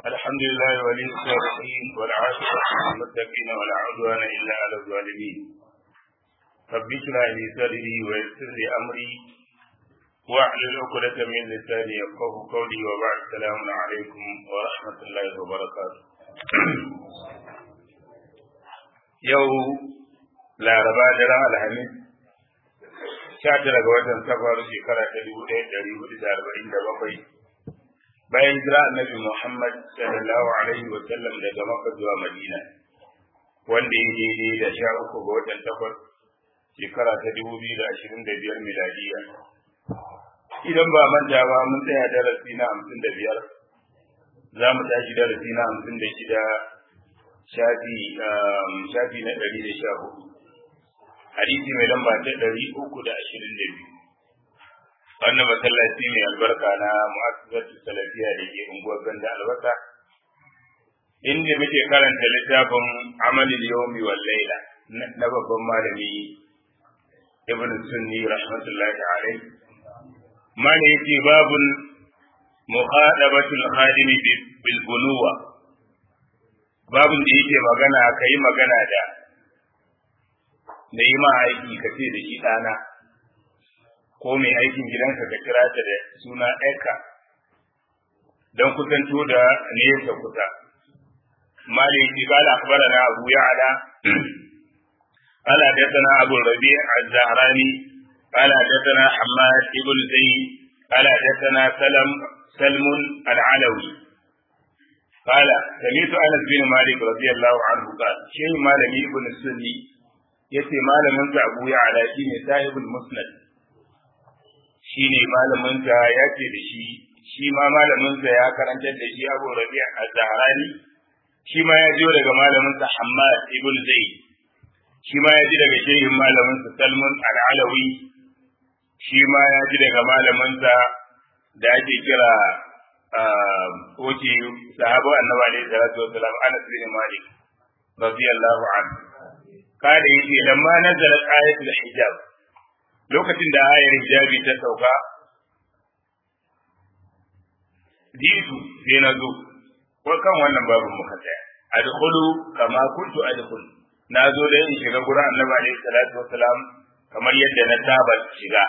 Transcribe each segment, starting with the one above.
الحمد لله ولي الصالحين والعاقبة للمتقين ولا عدوان إلا على الظالمين رب اشرح لي صدري ويسر لي أمري واحلل عقدة من لساني يفقه قولي وبعد السلام عليكم ورحمة الله وبركاته يو لا ربا درا الحميد sha tara ga watan safar shekara ta dubu ɗaya ɗari hudu da arba'in da bakwai bayan jira annabi Muhammad sallallahu alaihi wa sallam daga Makka zuwa Madina wanda ya daidai da sha uku ga watan takwas shekara ta dubu biyu da ashirin da biyar miladiya idan ba manta ba mun tsaya darasi na hamsin da biyar za mu tashi darasi na hamsin da shida shafi shafi na ɗari da sha hudu hadisi mai lamba ta ɗari uku da ashirin da biyu wannan masallaci mai albarka na mu'assasatu salafiya da ke unguwar ganda albasa inda muke karanta littafin amalin yawmi wal laila na babban malami ibn sunni rahmatullahi alaihi mala yake babun mukhadabatul khadim bil bunuwa babun da yake magana kai magana da da yi ma aiki ka ce da shi ɗana ko mai aikin gidanka ka kira ta da suna ɗaya don kusanto da nesa kusa malik qala akhbarana abu ya'la qala hadathana abu rabi' az-zahrani qala hadathana hammad ibn zayd qala hadathana salam سلم العلوي قال سمعت انس بن مالك رضي الله عنه قال شيء مالك ابن السني yace malamin sa Abu Ya'la shine sahibul musnad shine malamin sa yace da shi shi ma malamin sa ya karantar da shi Abu Rabi' az-Zahrani shi ma ya jiyo daga malamin sa Hammad ibn Zaid shi ma ya ji daga shehin malamin sa Salman al-Alawi shi ma ya ji daga malamin sa da ake kira oke sahabo annabi alaihi salatu wasalam Anas bin Malik radiyallahu anhu kada yake lamma nazara ayatul hijab lokacin da ayar hijabi ta sauka jitu sai na zo ko kan wannan babu muka tsaya adkhulu kama kuntu adkhulu na zo da in shiga gurin annabi alaihi salatu wassalam kamar yadda na saba shiga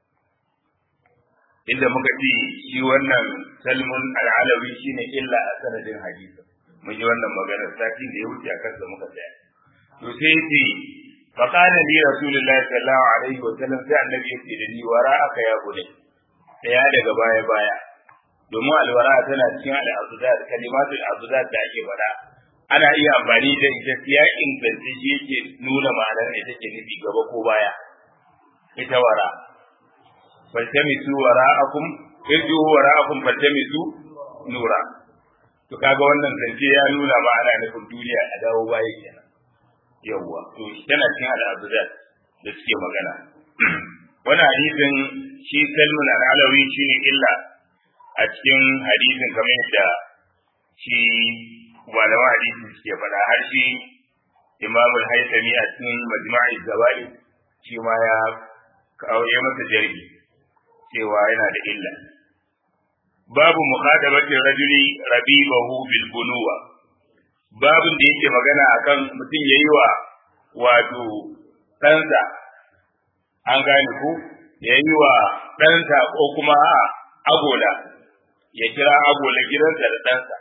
inda muka ce shi wannan salmun al'alawi shine illa a sanadin hadisi mun ji wannan magana sati da ya wuce a kansa muka tsaya to sai yace fa kana li rasulullahi sallallahu alaihi wa sallam sai annabi yace da ni wara aka ya gune daya daga baya baya domin alwara tana cikin al'azudat kalimatul azudat da ake faɗa ana iya amfani da ita ya inganta shi yake nuna ma'anar ne take nufi gaba ko baya ita wara faltamisu wara'akum irju wara'akum faltamisu nura to kaga wannan zance ya nuna ma'ana nufin duniya a dawo baya kenan yawwa to tana cikin al'adudat da suke magana wani hadisin shi salmun al'alawi shi ne illa a cikin hadisin kamar yadda shi malama hadisi suke faɗa har shi imam al-haythami a cikin majma'i zawai shi ma ya kawo ya masa jargi cewa yana da illa babu mukhadabati rajuli rabibahu bil bunuwa babin da yake magana akan mutum ya yi wa wato ɗansa an gane ku ya yi wa ɗansa ko kuma agola ya kira agola gidansa da ɗansa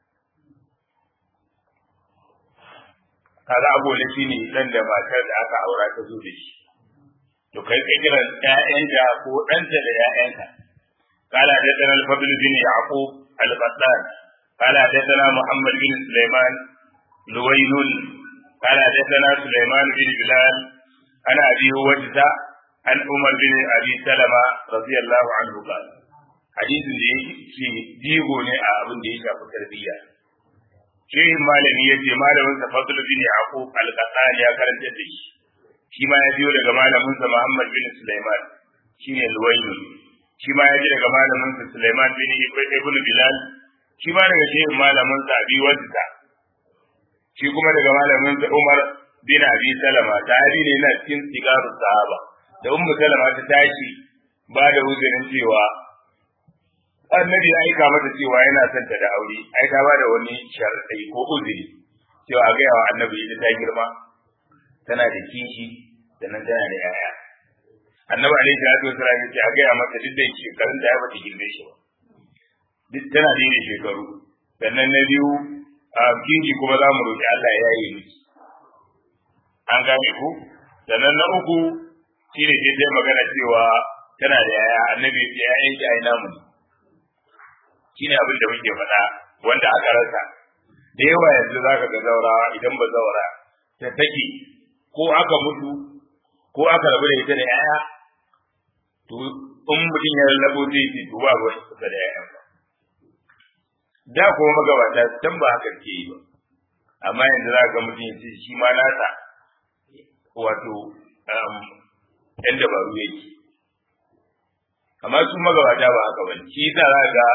kaga agola shi ne ɗan da matar da aka aura ta zo da shi to kai ka kira ƴaƴanta ko ɗanta da ƴaƴanka قال حدثنا الفضل بن يعقوب القطان قال حدثنا محمد بن سليمان لوين قال حدثنا سليمان بن بلال عن ابي وجده عن عمر بن ابي سلمه رضي الله عنه قال حديث da yake jigo ne a abin da ya shafi tarbiyya shehin malami ya ce malamin sa fadl bin yaqub al-qasani ya karanta da shi shi ma ya biyo daga malamin sa muhammad bin sulaiman shine luwayl shi ma ya ji daga malamin sa sulaiman bin ibn bilal shi ma daga shehin malamin sa abi wadda shi kuma daga malamin sa Umar bin Abi Salama sahabi ne na cikin sigaru sahaba da Ummu Salama ta tashi ba da uzurin cewa annabi ya aika mata cewa yana son ta da aure ai ta bada wani sharadai ko uzuri cewa a gaya wa annabi ita ta girma tana da kishi sannan tana da yaya annabi alaihi salatu wasallam ya ce a gaya mata duk da shekarun da ya bata girme shi ba duk tana da shekaru sannan na biyu a kinki kuma za mu roƙi Allah ya yi miki an gane ku sannan na uku shine sai dai magana cewa tana da yaya annabi ya ce yayan ki ai namu shine abin da muke faɗa wanda aka rasa da yawa yanzu zaka ga zaurawa idan ba zaura ta take ko aka mutu ko aka rabu da ita da yaya to in mutum ya lallabo zai ce to ba ruwan kusa da yayan ba da kuma magabata can ba haka ke yi ba amma yanzu za ga mutum ya ce shi ma nasa wato yan dabaru yake amma su magabata ba haka ba shi ta za ga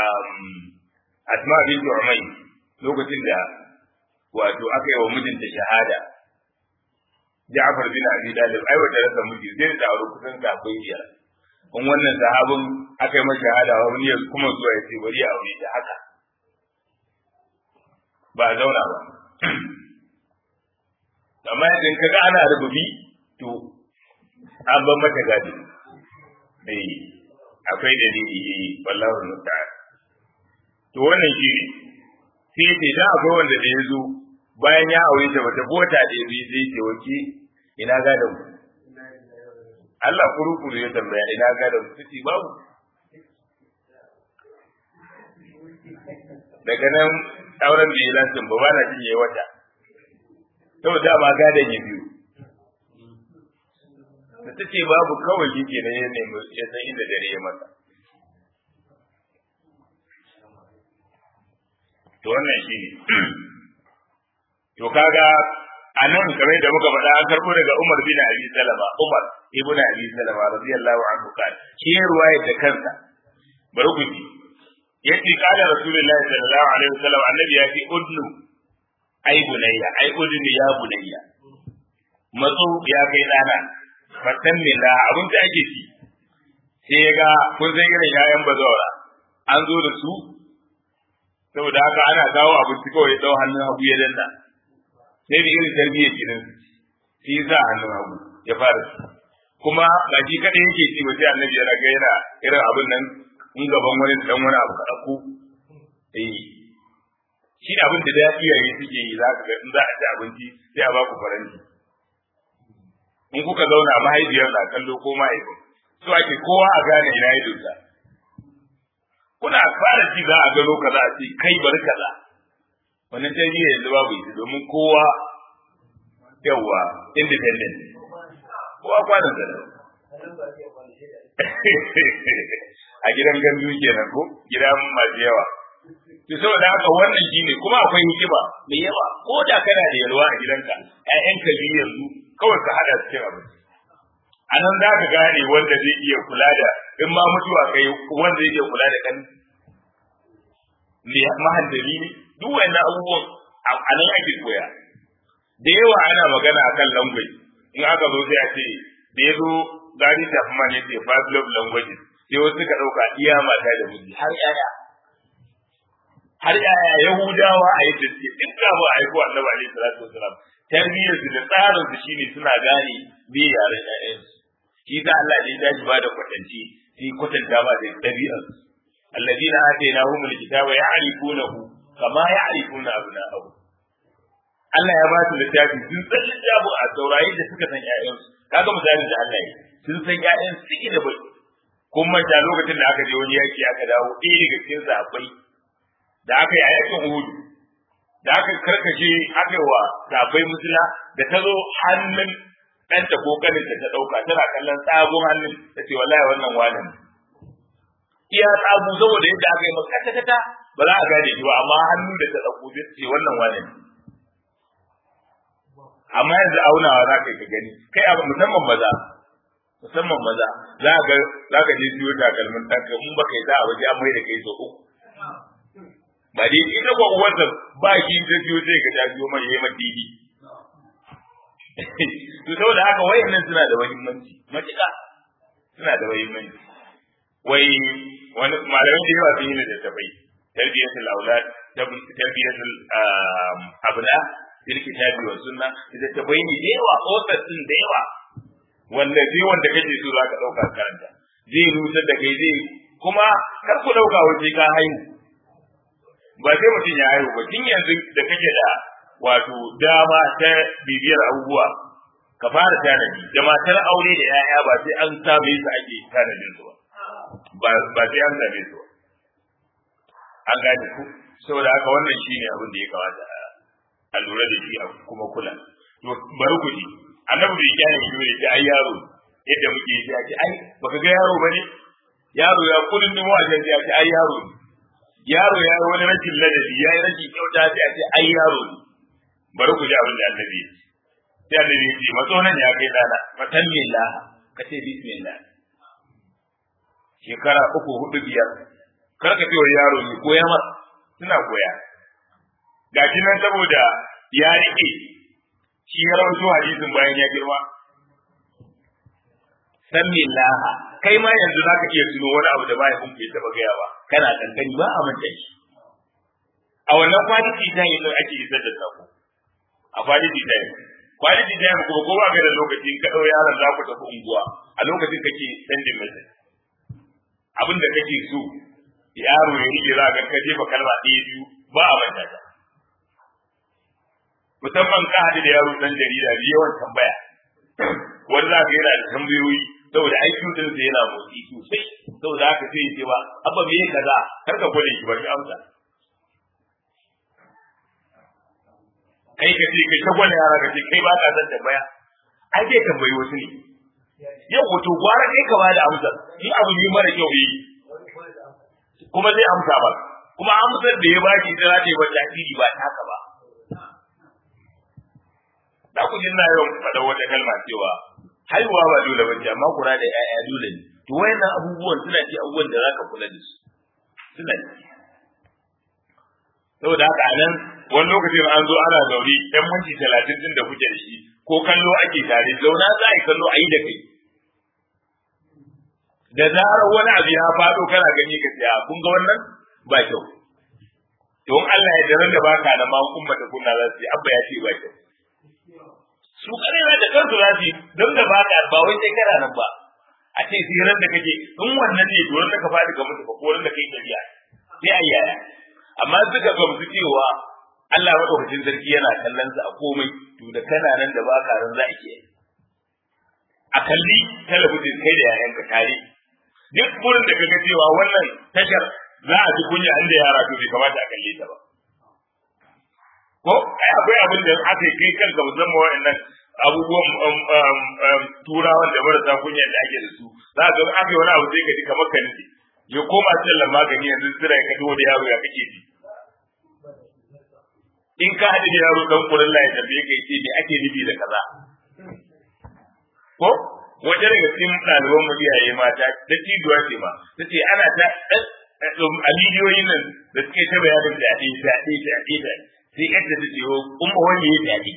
asma bin umay lokacin da wato aka yi wa mijinta shahada Ja'far bin Abi Talib ai wata rasa miji zai da aure kusan kafin biyar kun wannan sahabin aka yi masa shahada wani ya kuma zuwa ya ce bari ya aure ta haka ba a zauna ba amma idan ka ga ana rububi to an ban mata gadi eh akwai dalili eh wallahi musta'an to wannan shi ne sai ce da akwai wanda da ya zo bayan ya aure ta bata bota da yabi zai ce wake ina gadon ku Allah kuru-kuru ya tambaya ina gadon ku sai babu daga nan auren da ya lantin ba ba na jin yayi wata saboda ba gadon ya biyu da ta ce babu kawai shi ke ya nemi ya san inda dare ya masa to wannan shi ne to kaga a nan kamar da muka faɗa an karɓo daga Umar bin Abi Salama Umar ibn Abi Salama radiyallahu anhu kan shi ya ruwaya da kansa bari ku ji yace kana Rasulullahi sallallahu alaihi wasallam annabi ya ce udnu ai bunayya ai udnu ya bunayya matso ya kai dana fatan ne da abin da ake ci sai ya ga kun san irin yayan bazawara an zo da su saboda haka ana kawo abinci kawai ya dau hannun hagu ya danna sai da irin tarbiyyar gidan shi za hannun hagu ya fara ci kuma ba shi kadai yake ci ba sai annabi ya raga yana irin abin nan in gaban wani dan wani abu ka ko eh shi abin da daɗi yayi suke yi za ka ga in za a ci abinci sai a ba ku faranti in kuka zauna mahaifiyar na kallo ko mahaifin so ake kowa a gane ina ya dosa kuna fara ci za a gano kaza a ce kai bari kaza wannan tarbiyya yanzu babu ita domin kowa yawa independent kowa kwanan da a gidan gandu kenan ko gidan masu yawa to saboda haka wannan shine kuma akwai hikima mai yawa ko da kana da yalwa a gidanka ƴaƴanka biyu yanzu kawai ka hada cikin abinci a nan za ka gane wanda zai iya kula da in ma mutuwa kai wanda zai iya kula da kan mahaddari ne duk wannan abubuwan a nan ake koya da yawa ana magana akan language in aka zo sai a ce da ya zo gari ta kuma ne ce five love languages sai wasu suka ɗauka iya mata da miji har yaya har yaya yahudawa a yadda suke duk da ba a yi ko annabi alaihi salatu wasalam tarbiyyar su da tsarin su shine suna gane me yaren ƴaƴan su shi ta Allah ne ya ba da kwatanci sai kwatanta ba da ɗabi'ar su alladina atainahum alkitaba ya'rifunahu kama ya'rifuna abna'ahum Allah ya ba su littafi sun san littafin a saurayi da suka san ƴaƴansu kaga misalin da Allah ya sun san ƴaƴan suke da bai kun manta lokacin da aka je wani yaki aka dawo ɗaya daga cikin sahabbai da aka yi a yakin Uhud da aka karkashe aka yi wa sahabbai musula da ta zo hannun ɗanta ko kanin da ta ɗauka tana kallon tsagun hannun ta ce wallahi wannan wani iya tsagu saboda yadda aka yi maka kata kata ba za a gane shi ba amma hannun da ta ɗauko zai ce wannan wani amma yanzu aunawa za ka yi ka gani kai abu musamman maza musamman maza za ka za ka je siyo takalmin ɗanka in ba kai za a waje an mai da kai so uku ba dai ita ko uwarsa ba shi ta siyo sai ka ta siyo mai yayi madidi to saboda haka wayannan suna da muhimmanci matuƙa suna da muhimmanci wai wani malamin da yawa sun yi da tafai tarbiyatul aulad tarbiyatul abna fil kitabi wa sunna da tafai ne da yawa authors din da yawa wanda sai wanda kake so zaka dauka karanta zai rusar da kai zai kuma kar ku dauka waje ka haihu ba sai mutum ya haihu ba tun yanzu da kake da wato dama ta bibiyar abubuwa ka fara tanadi da matar aure da 'ya'ya ba sai an same su ake tanadin su ba ba sai an same su an gane ku saboda haka wannan shine abin da ya kamata a lura da shi a kuma kula to bari ku ji annabi bai kyale shi ne ce ai yaro yadda muke yi ya ce ai baka ga yaro bane yaro ya kudin nemo a jan ya ce ai yaro ne yaro ya yi wani rashin ladabi ya yi rashin kyauta sai a ce ai yaro ne bari ku ji abin da annabi ya ce sai annabi ya ce matso nan ya kai dana fatan millah ka ce bismillah shekara uku hudu biyar kar ka ce wa yaro ne koya masa suna koya gashi nan saboda ya rike shi ya rawaito hadisin bayan ya girma san millaha kai ma yanzu zaka iya tuno wani abu da mahaifin ku ya taba gaya ba kana kankani ba a manta shi a wannan kwanaki ta yi ake isar da sako a kwanaki ta yi kwanaki ta yi kuma ko ba ga da lokaci ka ɗau yaron za ku tafi unguwa a lokacin kake sendin message abin da kake so yaro ya rike za ka ka jefa kalma ɗaya biyu ba a manta ta musamman ka haɗu da yaro ɗan jarida da yawan tambaya wani za ka yana da tambayoyi saboda IQ din sa yana motsi sosai saboda haka sai ya ce ba abba me kaza kar ka gwada shi ba shi amsa kai ka ce kai ta gwada yara ka ce kai ba ka san tambaya ai dai tambayi wasu ne yau wato gwara kai ka ba da amsa in abu ne mara kyau yi kuma zai amsa ba kuma amsar da ya baki ita za ta yi wata tasiri ba ta haka ba za ku ji na yawan faɗa wata kalma cewa haihuwa ba dole ba ce amma kura da 'ya'ya dole ne to wayannan abubuwan suna ci abubuwan da zaka kula da su suna ci saboda haka a nan wani lokacin an zo ana zaune ɗan minti talatin din da kuke da shi ko kallo ake tare zauna za a yi kallo a yi da kai da zarar wani abu ya faɗo kana gani ka tsaya kun ga wannan ba kyau don Allah ya daren da baka da ma kun mata kunna za su yi abba ya ce ba kyau su kare da kansu za su yi don da baka ba wai sai kana nan ba a ce siran da kake in wannan ne to da ka faɗi ka mutu ko ran da kai tafiya sai a yaya amma suka gamsu cewa Allah madaukakin sarki yana kallon su a komai to da kana nan da baka ran za a ke a kalli talabijin kai da yayanka tare duk gurin da kaga cewa wannan tashar za a ji kunya inda yara to bai kamata a kalle ta ba ko ai akwai abin da aka yi kai kanka musamman wa'annan abubuwan turawan da marasa kunya da ake da su za ka ga aka yi wani abu sai ka ji kamar ka nufi ya koma sallan magani yanzu sira ka dawo da yaro ya kake ji in ka haɗu da yaro dan kurin la ya tambaye ka yace me ake nufi da kaza ko wata daga cikin ɗaliban mu iyaye mata ta tijuwa ce ma ta ce ana ta a bidiyoyin nan da suke ta bayanin fyaɗe fyaɗe fyaɗe fyaɗe sai yadda ta ce umma wani ya fyaɗe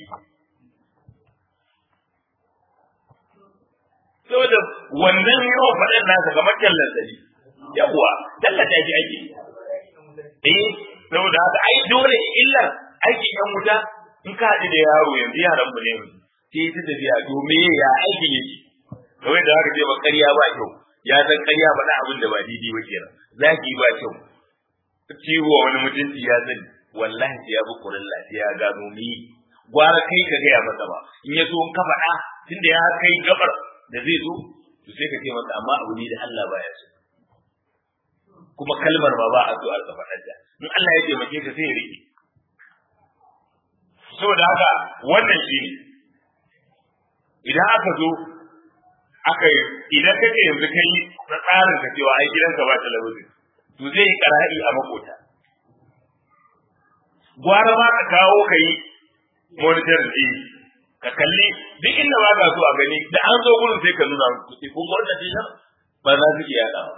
saboda wannan yawan faɗin nasa kamar tallan sani yawwa tallata shi ake eh saboda haka ai dole illar aikin yan wuta in ka haɗu da yaro yanzu yaran mu ne sai ta tafiya domin ya aikin yake kawai da haka ce ba ƙarya ba kyau ya san ƙarya ba na abin da ba daidai ba kenan zaki ba kyau ciwo wani mutunci ya sani wallahi sai ya bi kurin lafiya ya gano ni gwara kai ka gaya masa ba in ya so in ka faɗa tunda ya kai gabar da zai zo to sai ka ce masa amma abu ne da Allah baya so kuma kalmar ba ba a so a faɗar da in Allah ya taimake ka sai ya rike saboda haka wannan shi ne idan aka zo aka yi idan kake yanzu kai na tsarin ka cewa ai gidanka ba talabijin to zai yi ƙara'i a makota gwara ma ka kawo ka yi monitor ɗin ka kalli duk inda ba ka so a gani da an zo gurin sai ka nuna musu kuɗi kun wannan dinar ba za su iya yaɗa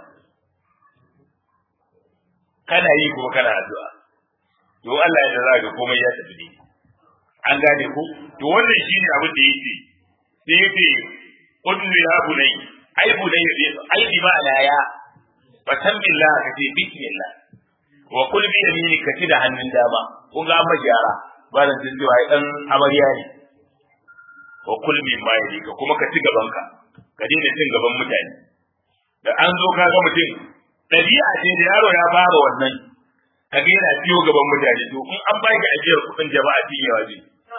kana yi kuma kana addu'a to Allah ya za ga komai ya tafi ne an gane ku to wannan shine abin da yake sai yake kullu ya bunai ai bunai ai bi ma'ana ya fa san billah ka ce bismillah wa kul bi yamini ka ci da hannun dama kun ga amma gyara ba da jin cewa ai dan amarya ne wa kul bi ma ka kuma ka ci gaban ka ka daina cin gaban mutane da an zo ka ga mutum ɗabi'a ce da yaro ya fara wannan ka ga yana ciwo gaban mutane to in an baki ajiyar kuɗin jama'a cinyewa zai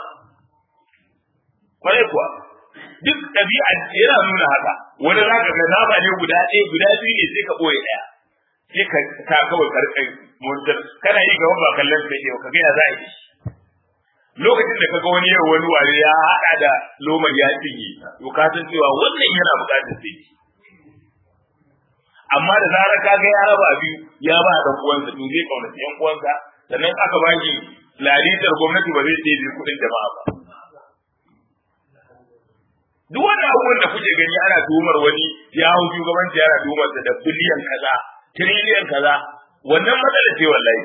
kwarai kuwa duk ɗabi'a yana nuna haka wani za ka ga nama ne guda ɗaya guda biyu ne sai ka ɓoye ɗaya sai ka ta kawai karkai montar kana yi gaban ba kallon ka ke ka ga ya za a yi lokacin da kaga wani yau wani ware ya haɗa da lomar ya cinye to ka san cewa wannan yana buƙatar sai amma da zarar ka ga ya raba biyu ya ba dan uwansa to zai kaunaci yan uwansa sannan aka ba shi lalitar gwamnati ba zai ɗebe kuɗin jama'a ba duk wannan abubuwan da kuke gani ana tuhumar wani ya hau shugabanci yana tuhumar da biliyan kaza tiriliyan kaza wannan matsala ce wallahi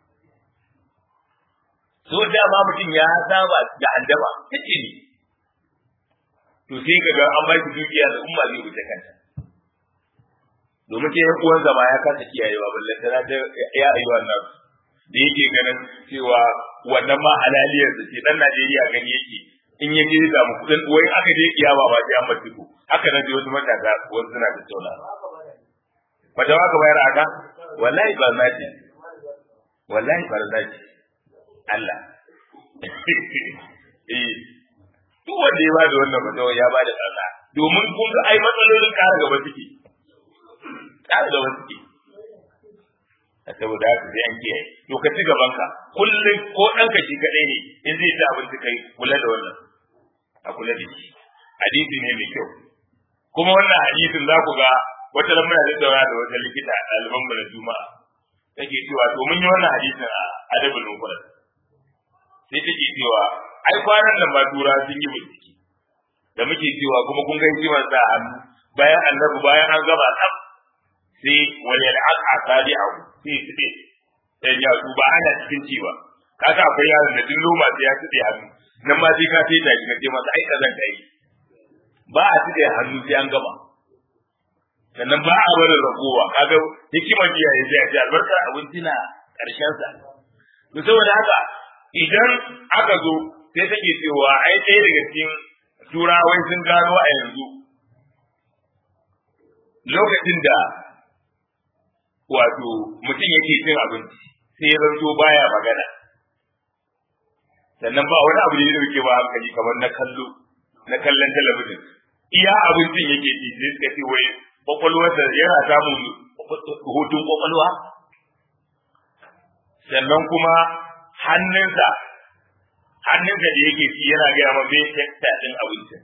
so dama mutum ya saba da handama kace ne to sai ka ga an ba shi dukiya da umma zai wuce kanta domin sai yan uwan zama ya kasa kiyayewa balle tana ta ya ayi wannan da yake ganin cewa wannan ma halaliyar da ce dan Najeriya gani yake in ya je da mu kudin wai aka je kiyama ba sai an bar duku haka nan wasu matasa wasu suna da tauna ba da waka bayar aka wallahi ba na ce wallahi ba na ce Allah eh duk wanda ya bada wannan fatawa ya bada tsalla domin kun ga ai matsalolin ƙara gaba suke ƙara gaba suke saboda haka sai an kiyaye to ka ci gaban ka kullum ko ɗanka shi kaɗai ne in zai ci abinci kai kula da wannan a kula da shi hadisi ne mai kyau kuma wannan hadisin za ku ga wata lamuna da daura da wata likita a ɗaliban mu na juma'a take cewa to mun yi wannan hadisin a adabul mufrad sai take cewa ai kwanan nan ma tura sun yi bincike da muke cewa kuma kun ga hikimar sa hannu bayan annabi bayan an gaba tsaf sai wani al'aqa tabi'ahu sai su ce dan ya su ba ana cikin ci ba kaga akwai yaron da duk loma sai ya tside hannu nan ma sai ka sai da shi kace masa ai kazan kai ba a tside hannu sai an gama sannan ba a barin ragowa kaga hikimar jiya ya ce a ce albarkar abinci na karshen sa to saboda haka idan aka zo sai take cewa ai ɗaya daga cikin turawai sun gano a yanzu lokacin da wato mutum yake cin abinci sai ya zanto baya magana sannan ba wani abu da ya dauke ba hankali kamar na kallo na kallon talabijin iya abincin yake ci sai suka ce wai kwakwalwarsa yana samun hutun kwakwalwa sannan kuma hannunsa hannunsa da yake ci yana gaya ma bai tekta ɗin abincin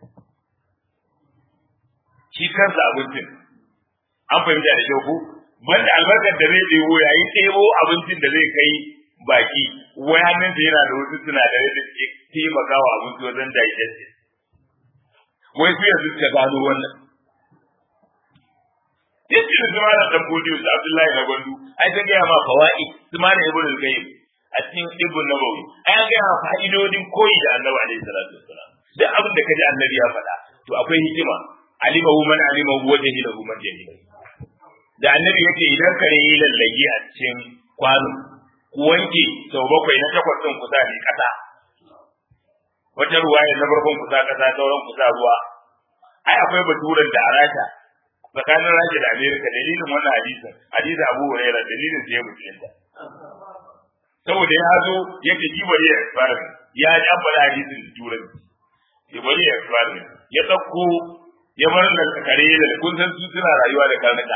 shi kansa abincin an fahimta da kyau ko banda albarkar da zai ɗebo yayin ɗebo abincin da zai kai baki wai hannunsa yana da wasu sinadarai da ke taimakawa abinci wajen digestion wai su yanzu suka gano wannan yadda da zama da dan bodiyo da Abdullahi na Gwandu ai ta gaya ma fawa'i su ma da Ibn al-Qayyim a cikin Ibn Nabawi ai an gaya ma fa'idodin koyi da Annabi alaihi salatu wassalam duk abin da kaji Annabi ya faɗa to akwai hikima alimahu man alimahu wa jahilahu man jahilahu da Annabi yake idan kare yi lallage a cikin kwano ku wanke sau bakwai na takwas ɗin kusa ne ƙasa wata ruwaya na farkon kusa ƙasa sauran kusa ruwa ai akwai baturan da a rasha tsakanin rasha da amerika dalilin wannan hadisin hadisin abu huraira dalilin sai ya musulunta saboda ya zo yake ji bari ya experiment ya ji an faɗa hadisin da turanci ya bari ya experiment ya ɗauko ya bar da kare da kun san su suna rayuwa da karnuka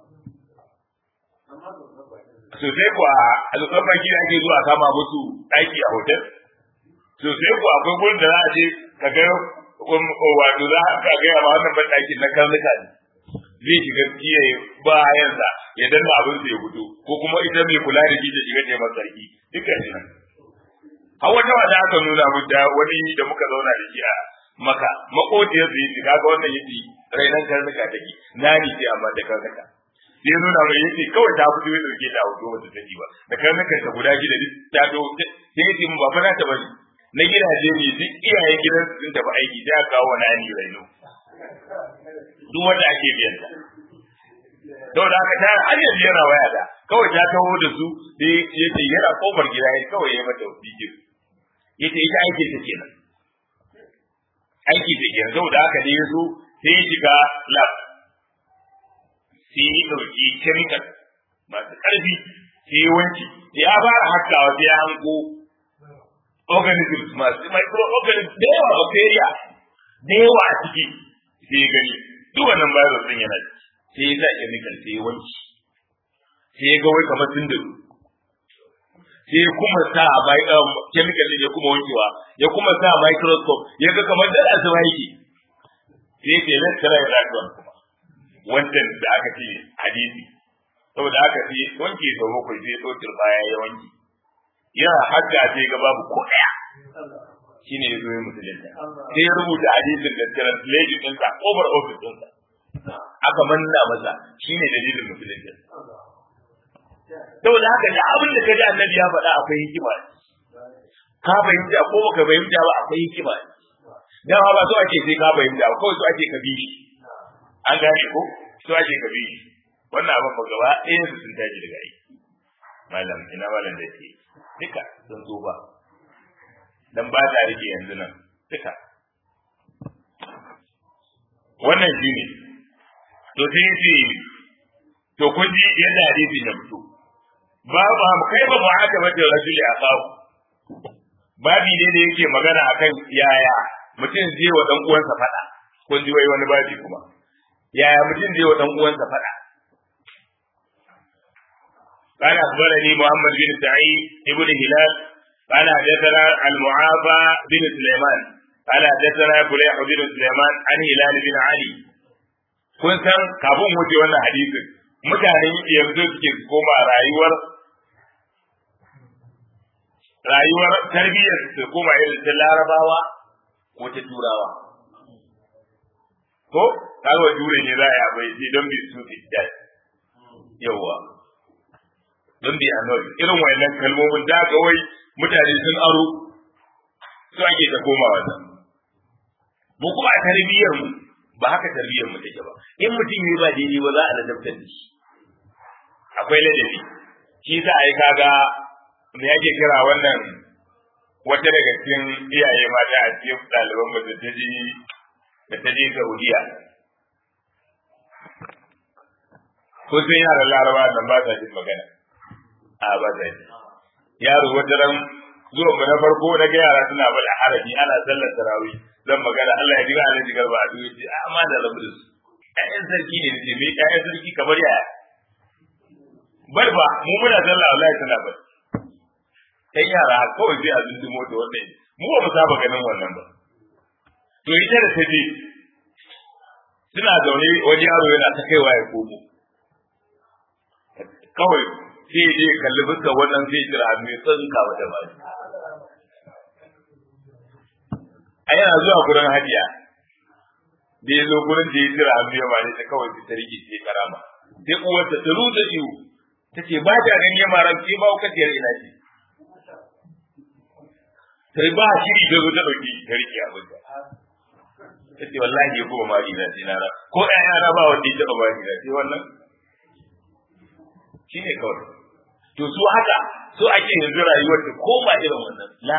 sosai kuwa alƙar baki da ake zuwa kama musu ɗaki a hotel sosai kuwa akwai gurin da za a je ka ga wato za a gaya ma wannan ban ɗakin na karnuka ne zai shiga kiyaye bayansa ya danna abin sa ya fito ko kuma ita mai kula da shi ta shiga ta masa sarki dukkan shi nan har wata wata aka nuna mu da wani da muka zauna da shi a maka makotiyar su yi kaga wannan yace rainan karnuka take nani ce amma da karnuka sai nuna mai yace kawai ta fito ya dauke ta hoto wata take ba da karnukan ta guda gida duk ta to sai yace mun ba fa na ta bari na gidaje ne duk iyayen gidan sun tafi aiki sai aka kawo wani ani raino duk wanda ake biyan ta saboda haka ta har yanzu yana waya da kawai ta taho da su sai ya ce yana kofar gida ya kawai ya mata bikin ya ce ita aiki ta kenan aiki ta kenan saboda haka ne ya zo sai ya shiga lab sai ya ɗauki chemical masu ƙarfi sai ya wanki ya fara hakawa sai ya hanko organisms masu microorganisms da yawa bacteria da yawa a ciki sai ya gani duk wannan virus din yana sai ya sa chemical sai ya wanki sai ya ga wai kamar sun da sai ya kuma sa mai chemical din ya kuma wankewa ya kuma sa microscope ya ga kamar da asuba yake sai ya ce let's try that one kuma wancan da aka ce hadisi saboda haka sai wanke sau bakwai sai ɗaukar baya ya wanke yana hajja sai ga babu ko ɗaya shi ne ya zo musulunta sai ya rubuta hadisin da translation ɗinsa over office ɗinsa aka manna masa shi ne dalilin musulunta saboda haka da abin da ka ji annabi ya faɗa akwai hikima ka fahimta ko baka fahimta ba akwai hikima dama ba so ake sai ka fahimta ba kawai so ake ka bi shi an gane ko so ake ka bi shi wannan abin ba gaba ɗayan su sun tashi daga aiki malam ina malam da ke duka sun zo ba dan ba ta rike yanzu nan duka wannan shi ne to sai ce to kun ji yadda hadisi ya fito ba ba kai ba haka ba da rajuli a kawo babi ne da yake magana akan yaya mutum zai wa dan uwansa fada kun ji wai wani babi kuma yaya mutum zai wa dan uwansa fada قال أخبرني محمد بن سعيد ابن هلال قال حدثنا المعافى بن سليمان قال حدثنا فليح بن سليمان عن هلال بن علي kun san kafin wuce wannan hadisin mutane yanzu suke koma rayuwar rayuwar tarbiyyar su koma irin ta larabawa ko ta turawa ko kaga jure ne za a yi abai sai don bi su fi yawa don bi annoyi irin wayannan kalmomin da ga wai mutane sun aro su ake ta koma wannan mu kuma a tarbiyyar mu ba haka tarbiyyar mu take ba in mutum yi ba daidai ba za a ladabtar da shi akwai ladabi shi sa ai kaga me yake kira wannan wata daga cikin iyaye mata a cikin ɗaliban mu da ta je da ta je Saudiya ko sai yaran Laraba nan ba sa jin magana a ba sa ji yaro wata ran zuwa mu na farko na ga yara suna bada harabi ana sallar tarawih zan magana Allah ya jiga Allah jigar ba a duwe ce amma da rabu da su ƴaƴan sarki ne ce me ƴaƴan sarki kamar yaya bar ba mu muna sallah Allah ya tana bar kai yara kawai sai a zundumo da wannan mu ba mu saba ganin wannan ba to ita da ta je suna zaune wani yaro yana ta kaiwa ya komo kawai sai je kalli fuska wannan sai jira hannu ya tsanka wata ba a yana zuwa gurin hajiya da ya zo gurin da ya jira hannu ya bane ta kawai ta rike ce karama sai uwarta ta ruta iyo ta ce ba ta gani ya mara ce ba kaciyar ina ce sai ba shiri ta zo ta dauki ta rike abin ta ta ce wallahi ya kuma mari na sai na ra ko ƴaƴa na ba wanda ya taɓa mari na sai wannan shine kawai to su haka so ake yanzu rayuwar ta koma irin wannan la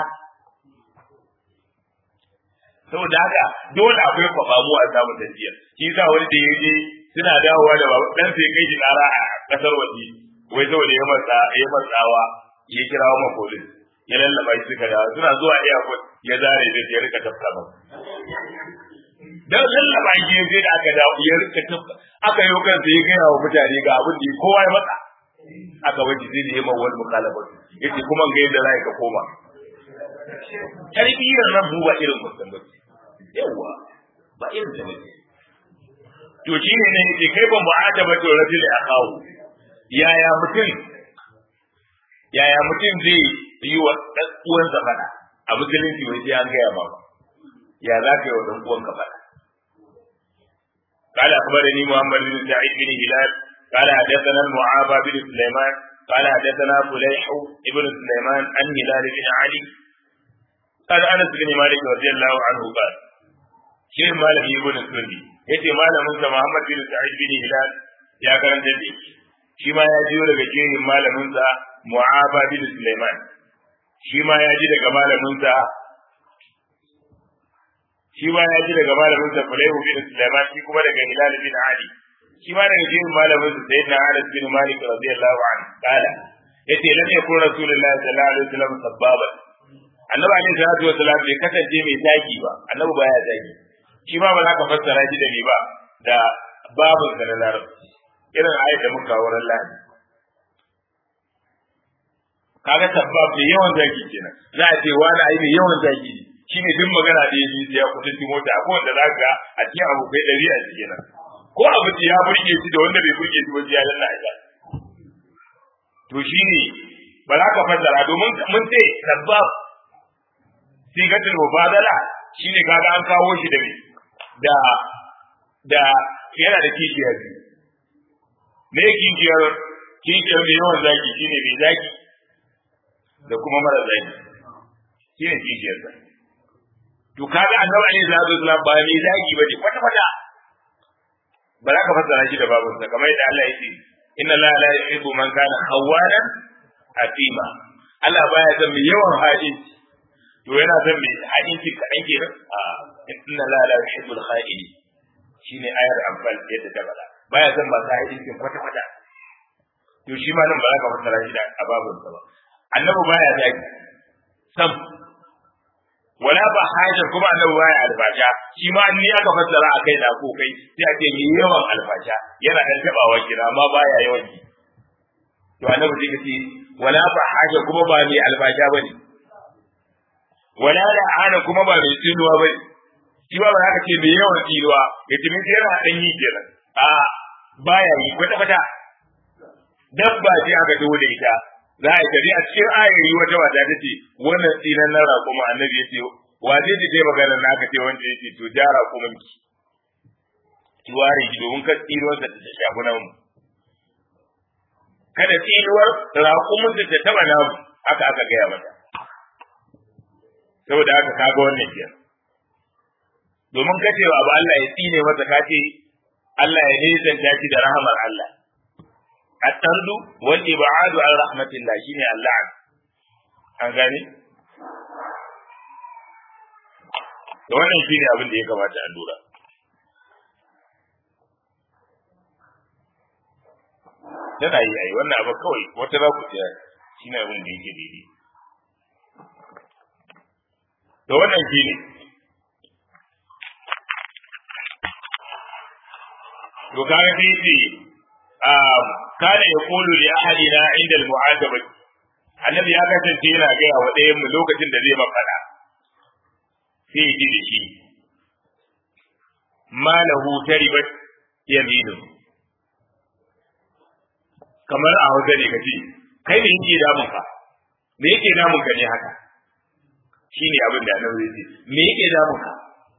saboda haka dole akwai kwafamu a samun tafiya shi sa wani da yaje suna dawowa da babu dan sai kai shi kara a kasar waje wai saboda ya matsa ya matsawa ya kirawo ma police ya lallaba shi suka dawo suna zuwa airport ya zare da ya rika tafka ba dan lallaba shi sai da aka dawo ya rika tafka aka yi kansa ya gaya wa mutane ga abin da kowa ya matsa aka waje sai da ya mawa wani mukalaba yace kuma ga yadda za ka koma tarbiyyar nan mu ba irin mutum ba yawa ba irin da ne to shi ne ne yake kai ban ba'ata ba to rajul akawu yaya mutum yaya mutum zai yi wa dan uwansa fada a musulunci wai sai an gaya ba ya za ka yi wa dan uwanka fada قال أخبرني محمد بن سعيد بن هلال قال حدثنا المعافى بن سليمان قال حدثنا فليح بن سليمان عن هلال بن علي قال انس بن مالك رضي الله عنه قال شيخ مالك ابن السني yace malamin sa Muhammad bin Sa'id bin Hilal ya karanta da shi shi ma ya jiyo daga jerin malamin sa Mu'aba bin Sulaiman shi ma ya ji daga malamin sa shi ma ya ji daga malamin sa Fulayhu bin Sulaiman shi kuma daga Hilal bin Ali shi ma daga jerin malamin sa Sayyidina Anas bin Malik radiyallahu anhu kala yace lam yakun rasulullahi sallallahu alaihi wasallam sabbaban annabi alaihi salatu wasallam bai kasance mai zagi ba annabi baya zagi shi ma ba za ka fassara shi da ni ba da babun da na larabci irin ayat da muka wurin lahadi kaga sabbab mai yawan zagi kenan za a ce wani ai mai yawan zagi ne shi ne duk magana da ya yi sai ya kusanci mota ko wanda za ka a cikin abokai ɗari a cikin nan ko abu ya burge shi da wanda bai burge shi ba ya lalla a to shi ne ba za ka fassara domin mun ce sabbab sigatul mubadala shine kaga an kawo shi da me da da yana da kishiya biyu me kishiyar kishiyar mai yawan zaki shine mai zaki da kuma mara zaki shine kishiyar sa to kaga annabi alaihi salatu wasallam ba mai zaki bane kwata kwata ba za ka fassara shi da babunsa kamar yadda Allah yake inna la la yuhibbu man kana khawwanan atima Allah baya son mai yawan hadisi to yana son mai hadisi kaɗan kenan a inna la la yuhibbul kha'ini shine ayar amfal yadda ta faɗa baya son masu hadisi kwata kwata to shi ma nan ba za ka fassara shi da ababun ba annabi baya zaki sam wala ba hajar kuma annabi baya alfasha shi ma ni aka fassara a kai da ko kai sai a ce mai yawan alfasha yana dan tabawa kira amma baya yawan ki to annabi sai kace wala ba hajar kuma ba mai alfasha bane wala la'ana kuma ba mai tsinuwa bane shi ba za ka ce mai yawan tsinuwa ya tumi sai yana dan yi kenan a baya yi kwata kwata dabba ce aka dawo da ita za a tafi a cikin ayari wata wata ta ce wannan tsinan na raƙuma annabi ya ce wa zai ce magana na aka ce wanda ya ce to ja raƙuman ki ki ware ki domin ka tsinuwar da ta shafi namu kada tsinuwar raƙumin da ta taɓa namu haka aka gaya mata saboda haka kaga wannan kenan domin ka ce abu Allah ya tsine masa ka ce Allah ya nisanta shi da rahamar Allah الطرد والإبعاد عن رحمة الله شيني اللعن an gane da wannan shi ne abin da ya kamata a lura tana yi ai wannan abu kawai wata za ku tsaya shi ne abin da yake daidai da wannan shi ne to kaga sai ce kana ya kulu li ahadina inda al-mu'ataba annabi ya kasance yana gaya wa ɗayan mu lokacin da zai mafada sai ji da shi ma lahu taribat yaminu kamar a hausa ne kace kai ne yake damun ka me yake damun ka ne haka shine abin da annabi zai ce me yake damun ka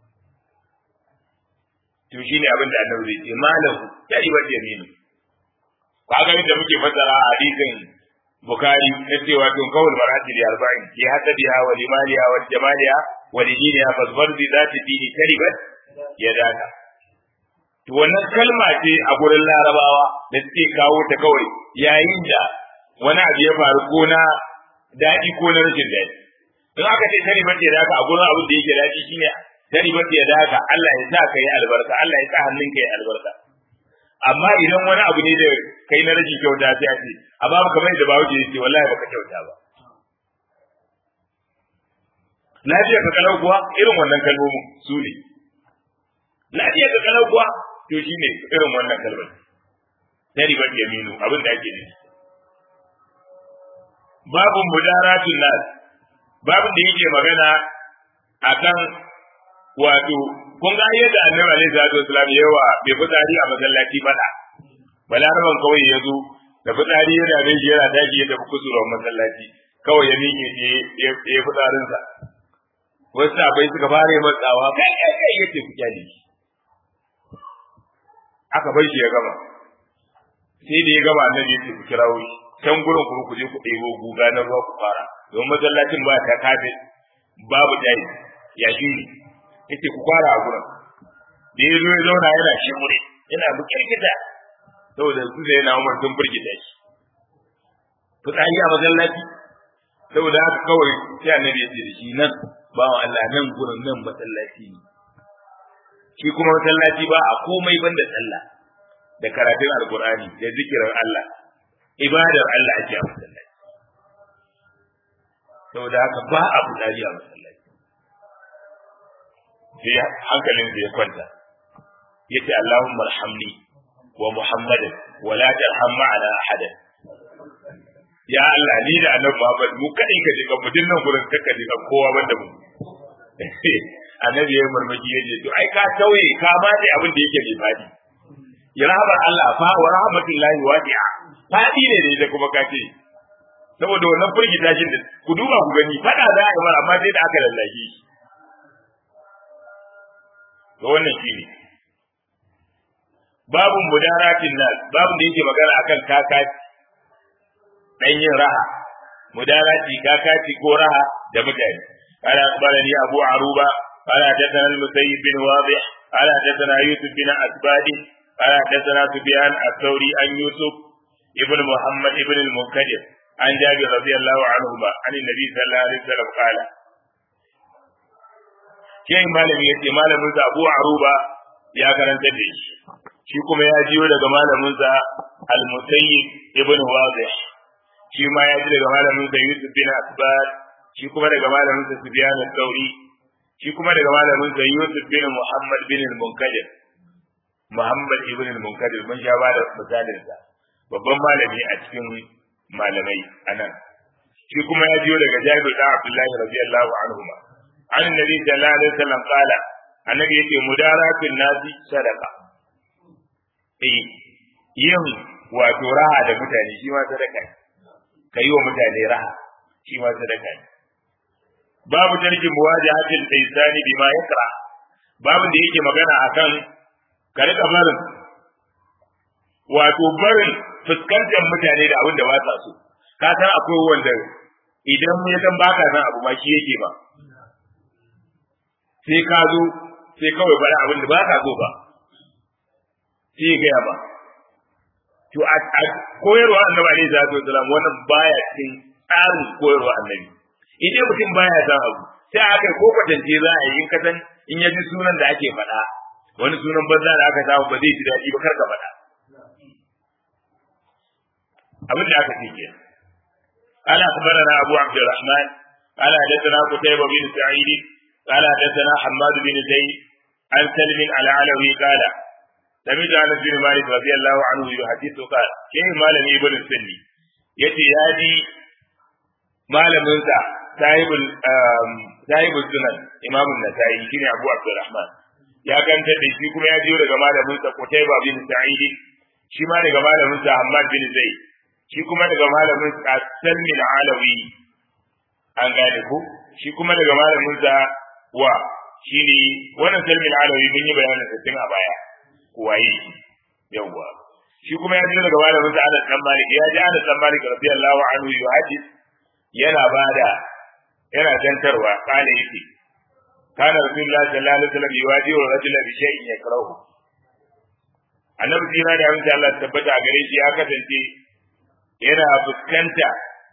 to shine abin da annabi zai ce ma lahu taribat yaminu ba ga da muke fassara a hadisin Bukhari na cewa tun kawul marati da arba'in ke hasadiha wa limaliha wa jamaliha wa diniha fasbar bi zati dini karibat ya daka to wannan kalma ce a gurin larabawa da suke kawo ta kawai yayin da wani abu ya faru ko na daɗi ko na rashin daɗi in aka ce karibat ya daka a gurin abin da yake daɗi shine karibat ya daka Allah ya sa ka yi albarka Allah ya sa hannunka ya albarka amma idan wani abu ne da kai na rage kyauta sai a ce amma kamar da bawo ke ce wallahi baka kyauta ba lafiya ka kalau kuwa irin wannan kalmomin su ne lafiya ka kalau kuwa to shine irin wannan kalmar tari ban yaminu abin da ake nufi babun mudaratun nas babun da yake magana akan wato kun ga yadda annabi alaihi salatu wasallam yawa bai fitsari a masallaci fada balaraban kawai ya zo da fitsari yana da shi yana daji ya tafi kusura masallaci kawai ya miƙe ne ya yi fitsarinsa wasu abai suka fara yi matsawa kai kai kai ya ce ku kyale shi aka bar shi ya gama sai da ya gama annabi ya ce ku kirawo shi can gurin kuma ku je ku ɗebo guga na ruwa ku fara domin masallacin ba ta kafe babu jayi ya shi yace ku fara a gurin da ya zo ya zauna yana shimure yana bukirkita saboda su sai na Umar sun burgita shi fitsari a masallaci saboda haka kawai sai annabi ya ce da shi nan bawan Allah nan gurin nan masallaci ne shi kuma masallaci ba a komai banda sallah da karatun alkur'ani da zikirin Allah ibadar Allah ake a masallaci saboda haka ba a fitsari a masallaci sai hankalin ya kwanta yace Allahumma arhamni wa Muhammadan wa la tarham ma'ana ahadan ya Allah ni da annabi Muhammad mu kadai ka jika mu dinnan gurin kaka jika kowa banda mu annabi ya murmushi ya ce to ai ka tauye ka ba dai abin da yake mai fadi ya rahmar Allah fa wa rahmatullahi wasi'a fadi ne da kuma ka ce saboda wannan firgita shi da ku duba ku gani fada za a yi mara amma sai da aka lallake shi to wannan shi ne babun mudaratin nas babun da yake magana akan kakaci dan yin raha mudarati kakaci ko raha da mutane قال أخبرني أبو عروبة قال حدثنا المسيب بن واضح قال حدثنا يوسف بن أسباد قال حدثنا سفيان الثوري عن يوسف ابن محمد ابن المنكدر عن جابر رضي الله عنهما عن النبي صلى الله عليه وسلم قال Shehin malami ya ce malaminsa Abu Aruba ya karanta da shi, shi kuma ya jiyo daga malaminsa Al-Musayyib ibn Wazih, shi ma ya ji daga malaminsa Yusuf bin Asbad, shi kuma daga malaminsa Sufyan al-Thawri, shi kuma daga malaminsa Yusuf bin Muhammad bin al-Munkadir. Muhammad ibn al-Munkadir mun sha ba da misalinsa, babban malami a cikin malamai anan. Shi kuma ya jiyo daga Jabir da Abdullahi radiyallahu anhuma. an nabi sallallahu alaihi wasallam kala annabi yake mudaratul nasi sadaka eh yin wato raha da mutane shi ma sadaka ne kai wa mutane raha shi ma sadaka ne babu tarkin muwajahatil insani bima yakra babu da yake magana akan ka rika barin wato barin fuskantar mutane da abin da ba sa so ka san akwai wanda idan ya san baka san abu ma shi yake ba sai ka zo sai kawai bari abin da ba ka so ba sai ya gaya ba to a koyarwa annabi alaihi salatu wasalam wannan baya cikin tsarin koyarwa annabi idan mutum baya san abu sai aka ko kwatance za a yi in ka san in ya ji sunan da ake faɗa wani sunan banza da aka samu ba zai ji daɗi ba kar ka faɗa abin da aka ce ke قال أخبرنا أبو عبد الرحمن قال حدثنا قتيبة بن سعيد قال حدثنا حماد بن زيد عن سلم على علوي قال سمعت انس بن مالك رضي الله عنه يحدث قال كيف مالك ابن السني يتي هادي malamin sa sahibul sahibul sunan imam an-nasa'i shine abu abdurrahman ya ganta da shi kuma ya jiyo daga malamin sa qutayba bin sa'id shi ma daga malamin sa hammad bin zaid shi kuma daga malamin sa salmi al-alawi an gane ko shi kuma daga malamin sa wa shi ne wannan salmin alawi mun yi bayanin sa tun a baya waye yawwa shi kuma ya ji daga malamin sa Anas dan Malik ya ji Anas dan Malik radiyallahu anhu yuhadith yana bada yana dantarwa kana yake kana rasulullah sallallahu alaihi wasallam yuwajihu rajula bi shay'in yakrahu annabi jira da amince Allah tabbata a gare shi ya kasance yana fuskanta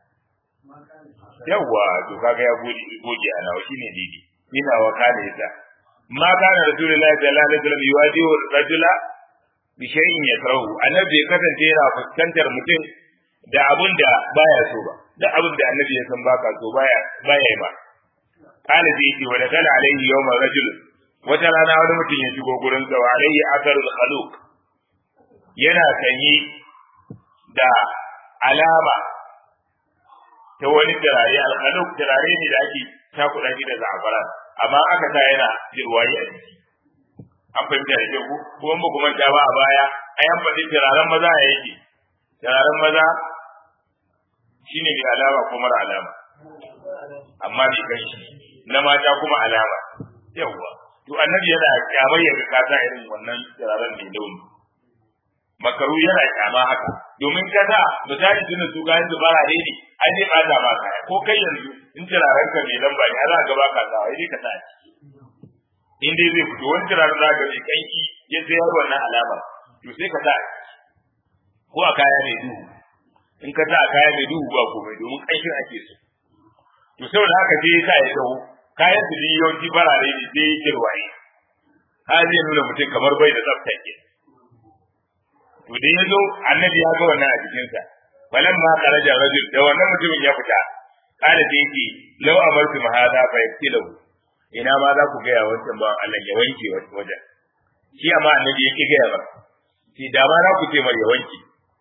yawwa to kaga ya goge goge a nawa shine daidai ina wa kana yasa ma kana rasulullahi sallallahu alaihi wasallam yuwajihu rajula bi shay'in yakrahu annabi ya kasance yana fuskantar mutum da abun da baya so ba da abun da annabi ya san baka so baya baya yi ba kana zai ce wa dakala alaihi yawma rajul wata rana wani mutum ya shigo gurin sa wa alaihi atharul khaluq yana sanyi da alama ta wani turare al-khaluq turare ne da ake takuɗa shi da za'afaran amma aka sa yana jirwaye a jiki an fahimta da ku kuma ba kuma ta ba a baya a yan faɗi turaren maza a yake turaren maza shine mai alama ko mara alama amma bai kan shi na mata kuma alama yawwa to annabi yana kyamar ya ga kasa irin wannan turaren mai launi makaru yana kyama haka domin kasa misali tunda su ga yanzu bara ne an yi bata ma kaya ko kai yanzu in turaren ka mai lamba ne za ka ba ka sa wai ka sa in dai zai fito wani turaren za ka mai kanki ya sayar wannan alama to sai ka sa ko a kaya mai duhu in ka sa a kaya mai duhu ba komai domin ƙanshin ake so to saboda haka sai ya sa ya dawo kayan su yawanci farare ne sai ya kirwaye har zai nuna mutum kamar bai da tsafta ke to dai ya zo annabi ya ga wannan a jikinsa falan ma kharaja rajul da wannan mutumin ya fita kada da yake law amartu ma hada fa yaktilu ina ma za ku ga ya wancan ba Allah ya wanke wajen shi amma annabi yake ga ba shi da ma za ku ce mai ya wanke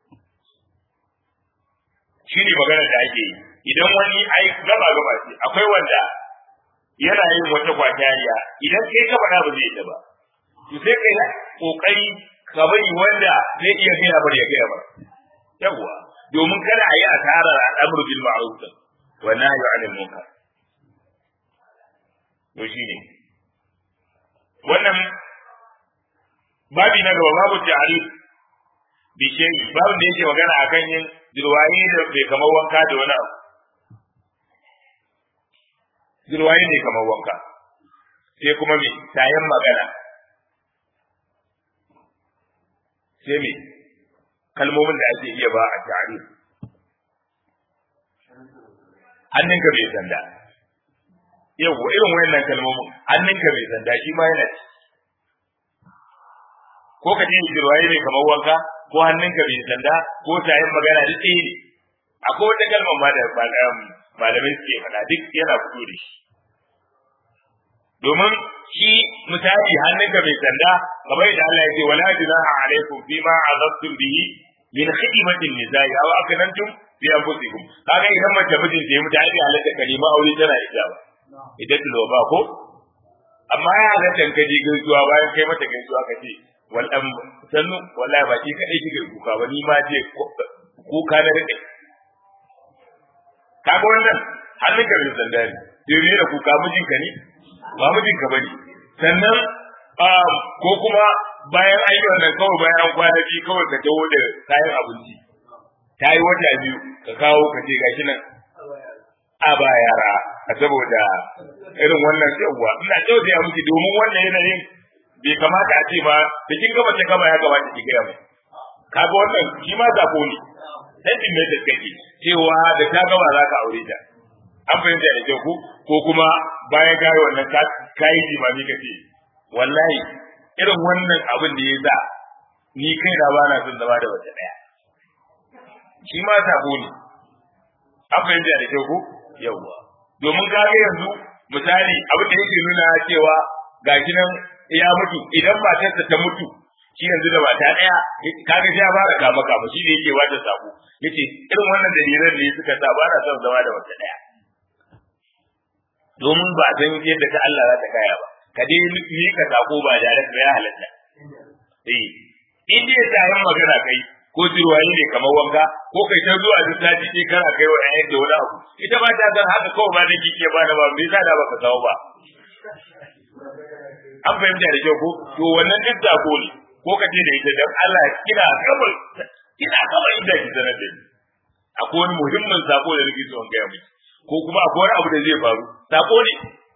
shi ne magana da ake yi idan wani ai gaba gaba ce akwai wanda yana yin wata kwatariya idan kai ka faɗa ba zai yi ba to sai kai kokari ka bari wanda zai iya gaya bar ya gaya bar yawwa domin kada a yi asarar al'amru bil ma'ruf wa nahyu 'anil munkar to shine wannan babi na gaba babu ta'rif bi shay babu da yake magana akan yin jirwayi da bai kamar wanka da wani abu jirwayi ne kamar wanka sai kuma me tayan magana sai me kalmomin da ake iya ba a ta'rif hannunka bai sanda yau irin wayannan kalmomin hannunka bai sanda shi ma yana ci ko ka ce jirwaye ne kamar wanka ko hannunka bai sanda ko tayin magana duk ɗaya ne akwai wata kalmar ma da malamai suke faɗa duk yana fito da shi domin shi misali hannunka bai sanda kamar yadda Allah ya ce wala junaha alaikum fima azabtum bihi min khidmatin nisa'i aw akanantum fi anfusikum kaga idan mace mijin ta yi mutu ai halatta kalima aure tana ida ba idan tulo ba ko amma ya halatta ka je gaisuwa bayan kai mata gaisuwa ka ce wal am sannu wallahi ba ki kadai kike kuka ba ni ma je kuka na rike kaga wannan hannun ka bai sanda ne sai da kuka mijinka ne ba mijinka bane sannan ko kuma bayan an yi wannan kawai bayan an kwana biyu kawai ka taho da kayan abinci ta yi wata biyu ka kawo ka ce gashi nan a ba yara a saboda irin wannan yawwa ina tausaya miki domin wannan yanayin bai kamata a ce ba da kin gama ta gama ya kamata ki gaya mu kaga wannan shi ma zabo ne sanin mai kake cewa da ta gama za ka aure ta an fahimta da kyau ko ko kuma bayan ka yi wannan ka yi jimami ka ce wallahi irin wannan abin da ya sa ni kai na ba na son zama da wata daya shi ma sabo ne an fahimta da kyau ko yawwa domin kaga yanzu misali abin da yake nuna cewa ga nan ya mutu idan matarsa ta mutu shi yanzu da mata daya kaga sai ya fara kama kama shi ne yake wata sabo yace irin wannan dalilan ne suka sa ba na son zama da wata daya domin ba san yadda ta Allah za ta kaya ba ka dai ni ka sako ba da ba ya halatta eh in dai ta yin magana kai ko jirwaye ne kamar wanka ko kai ta zuwa duk sati ce kana kai wa ɗayan da wani abu ita ba ta san haka kawai ba da kike ba da ba me yasa da baka kawo ba an fahimta da kyau ko to wannan duk sako ne ko ka ce da ita dan Allah kina gaba kina gaba inda ki sanar da ni akwai wani muhimmin sako da nake so in gaya miki ko kuma akwai wani abu da zai faru sako ne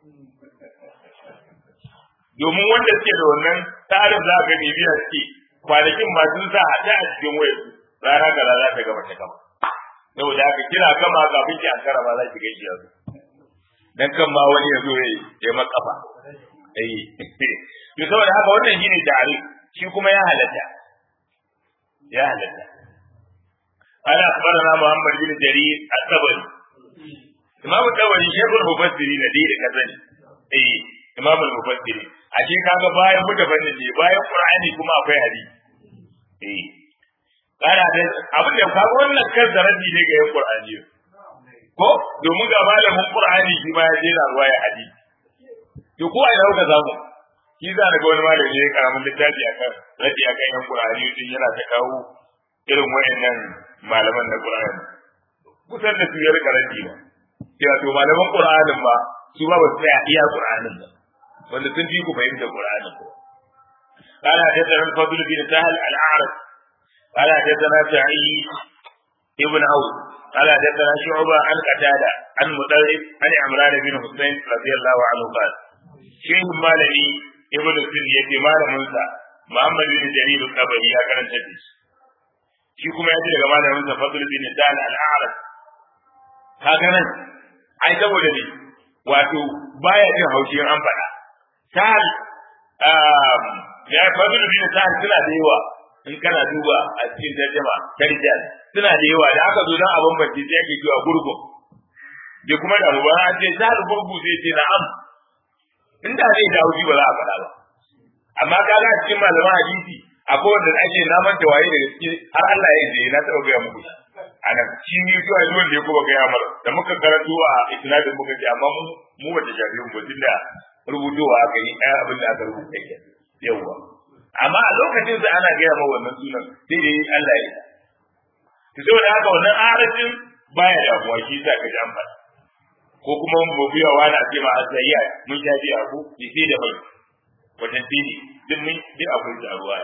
domin wanda suke da wannan tsarin za ka bibiya suke kwanakin masu sa hada a cikin wayar rana ga rana ta gama ta gama saboda haka kira gama kafin ki ankara ma za ki gaishe yanzu dan kan ma wani ya zo ya yi makafa eh to saboda haka wannan shine tare shi kuma ya halatta ya halatta قال أخبرنا محمد بن جرير الطبري إمام الطبري شيخ المفسرين دي كذا إيه إمام المفسرين ashe kaga bayan mutafannin ne bayan qur'ani kuma akwai hadisi eh kana da abin da kaga wannan kan zarabi ne ga yan qur'ani ko domin ga malamin qur'ani shi ma ya jera ruwa ya hadisi to ko ai rauka zamu shi za ga wani malami ya karamin littafi akan radi akan yan qur'ani din yana ta kawo irin wayannan malaman na qur'ani kusan da su ya rika radi ba sai to malaman qur'anin ba su ba ba su tsaya iya qur'anin ba wanda sun fi ku fahimtar Qur'ani ko قال حدثنا الفضل بن سهل الأعرج قال حدثنا سعيد ابن عوف قال حدثنا شعبة عن قتادة عن مطرف عن عمران بن حسين رضي الله عنه قال شيخ مالني ابن سن يتي مال موسى محمد بن جرير الطبري يا كان تدش shi kuma ya ji daga malamin sa Fadl bin Dan al-A'raj kaga nan ai saboda ne wato baya jin haushi an faɗa sahal ya Fadl bin Dan suna da yawa in kana duba a cikin tarjuma tarjal suna da yawa da aka zo dan a bambance sai ake cewa gurgun bai kuma da ba an ce sahal gurgu sai ce na'am inda zai dawo ba za a faɗa ba amma kaga a cikin malaman hadisi akwai wanda ake na manta waye daga ciki har Allah ya je na taɓa gaya muku ana shi ne zuwa zuwan da ya kuma gaya mara da muka karanto a isnadin muka ce amma mu mu wata shafi mu tunda rubutowa aka yi ɗaya abin da aka rubuta ke yawwa amma a lokacin sa ana gaya ma wannan sunan sai dai Allah ya to saboda haka wannan arafin baya da abuwa shi sa ka ji an faɗa ko kuma mu biya wani a ce ma azayya mun sha biya ko bi sai da bai wajen tini duk mun duk akwai da ruwa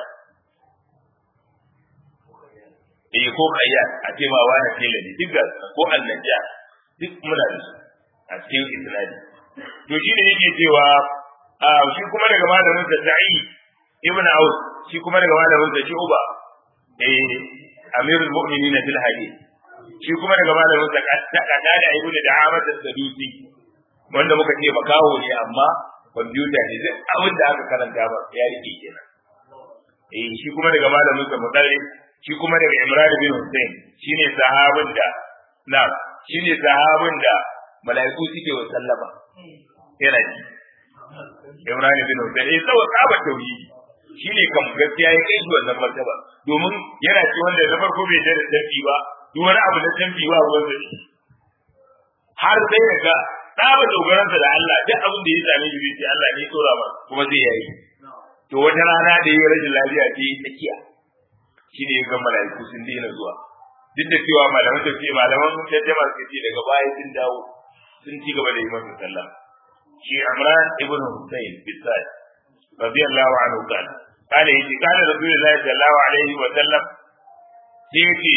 eh ko kayya a ce ma wani tela ne duk ga ko annaja duk muna da su a cikin isnadi to shi ne yake cewa shi kuma daga malamin sa sa'i ibn aus shi kuma daga malamin sa shi uba eh amirul mu'minin fil hadith shi kuma daga malamin sa kada da ibnu da Ahmad as-Sadusi wanda muka ce makaho ne amma kwamfuta ne zai abin da aka karanta ba ya rike kenan eh shi kuma daga malamin sa Mudarri shi kuma daga Imran bin Hussein shine sahabin da na shine sahabin da mala'iku suke wa sallama yana ji Imran bin Hussein eh saboda tsaba tauhidi shine kam gaskiya ya kai shi wannan martaba domin yana ci wanda na farko bai da dafi ba duk wani abu na canfi ba ruwan da shi har sai ya ga tsaba dogaransa da Allah duk abin da ya same shi zai ce Allah ne tsora ba kuma zai yayi to wata rana da ya rashin lafiya ce tsakiya shi ne ga mala'iku sun daina zuwa duk da cewa malaman ta ce malaman sun tattama suka ce daga baya sun dawo sun ci gaba da yi masa sallah shi Imran ibn Husayn bisai radiyallahu anhu kana kana yace kana rasulullahi sallallahu alaihi wa sallam sai yace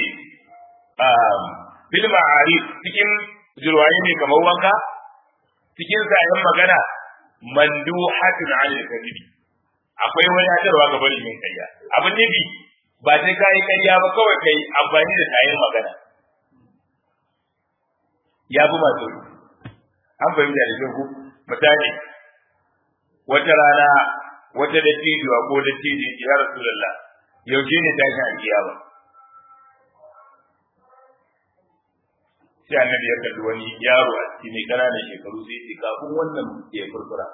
bil ma'arif cikin jirwaye ne kamar wanka cikin sayan magana manduhatun anil kadibi akwai wadatarwa ga barin yin karya abin nufi ba sai kai karya ba kawai kai amfani da sayan magana ya fi masu an fahimta da kyau misali wata rana wata dattijuwa ko dattijo ya rasulullah yaushe ne tashin alkiyama sai annabi ya kalli wani yaro a cikin mai ƙananan shekaru sai ce kafin wannan ya furfura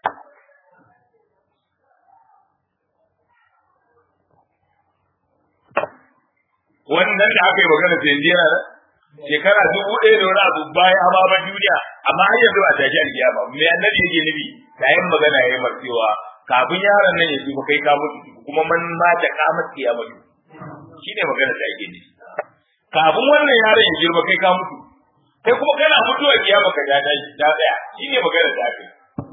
wannan da aka yi magana sai yanzu yana shekara dubu ɗaya da wani abu bayan ababen duniya amma har yanzu a tashi alkiyama me annabi yake nufi yayin magana ya yi cewa kafin yaron nan ya tuba kai ka mutu kuma man ma da kamar kiyama shine magana da ake nufi kafin wannan yaron ya girma kai ka mutu kai kuma kana mutuwa kiyama ka ta ta tsaya shine magana da ake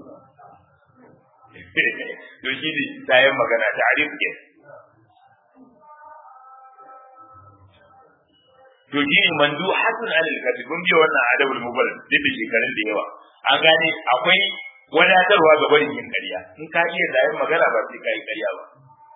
to shi ne tayin magana ta arif ke to shi ne mandu hasan alil kadi kun biya wannan adabul mubarak duk da shekarun da yawa an gane akwai wadatarwa ga barin yin ƙarya in ka iya zayin magana ba sai ka yi ƙarya ba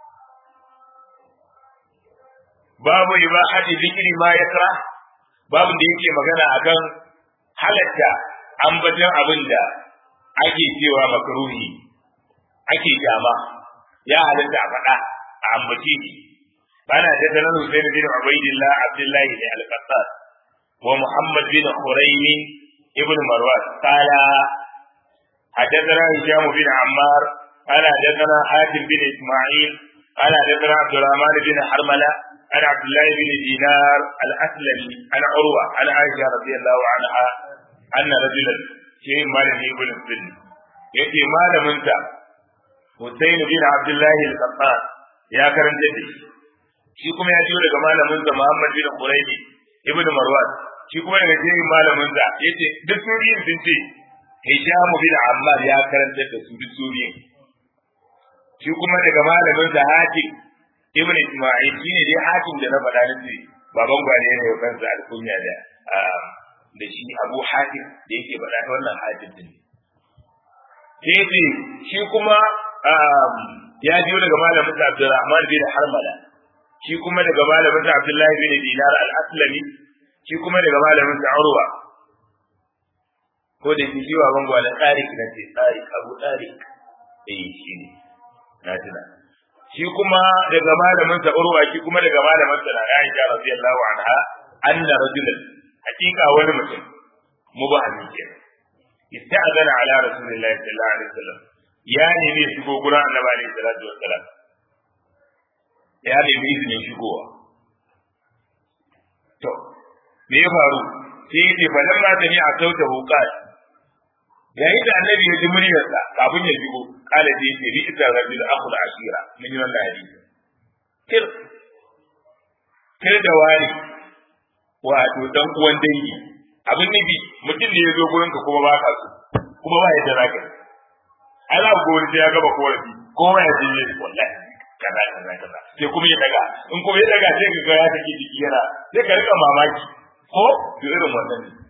babu ibahati zikri ma yakra babu da yake magana akan halatta ambaton abin da ake cewa makruhi ake jama ya halatta a faɗa a ambaci shi ana da sanar Hussein bin Ubaidillah Abdullah bin Al-Qattas wa Muhammad bin Khuraym ibn Marwan qala حدثنا هشام بن عمار قال حدثنا حاتم بن اسماعيل قال حدثنا عبد الرحمن بن حرمله عن عبد الله بن دينار الاسلمي عن عروه عن عائشه رضي الله عنها ان رجلا شيء مالك ابن السن يأتي مال منك حسين بن عبد الله القطان يا كرم جدي shi kuma ya jiyo daga malamin sa Muhammad bin Quraini ibn Marwan shi kuma daga jirin malamin sa yace duk suriyin sun ce Hisham bin Ammar ya karanta da su duk suriyin shi kuma daga malamin sa Hatim ibn Isma'il shine dai Hatim da na faɗa nace baban gwani ne ya kansa alkunya da da shi Abu Hatim da yake faɗa ta wannan Hatim din sai shi kuma ya jiyo daga malamin sa Abdurrahman bin Harmala shi kuma daga malamin sa Abdullahi bin Dinar al-Aslami shi kuma daga malamin sa Urwa ko da shi wa bango da Tariq na ce Tariq Abu Tariq eh shi ne na tuna shi kuma daga malamin sa Urwa shi kuma daga malamin sa Aisha radiyallahu anha anna rajulan hakika wani mutum mubahin ke ista'zana ala rasulillahi sallallahu alaihi wasallam ya nemi shigo gurin annabi alaihi salatu wassalam ya nemi izinin shigowa to me ya faru sai ya ce fa dan ma tani a sauta hukat yayin da annabi ya ji muryarsa kafin ya shigo kala sai ya ce bi ita rajul akhul ashira mun yi wannan hadisi kir kir da wani wato dan uwan dangi abin nufi mutum ne ya zo gurinka kuma ba ka so kuma ba yadda za ka yi ai za ku sai ya gaba korafi kowa ya je wallahi kaza kaza kaza sai kuma ya daga in kuma ya daga sai ka ga ya take jiki yana sai ka rika mamaki ko to irin wannan ne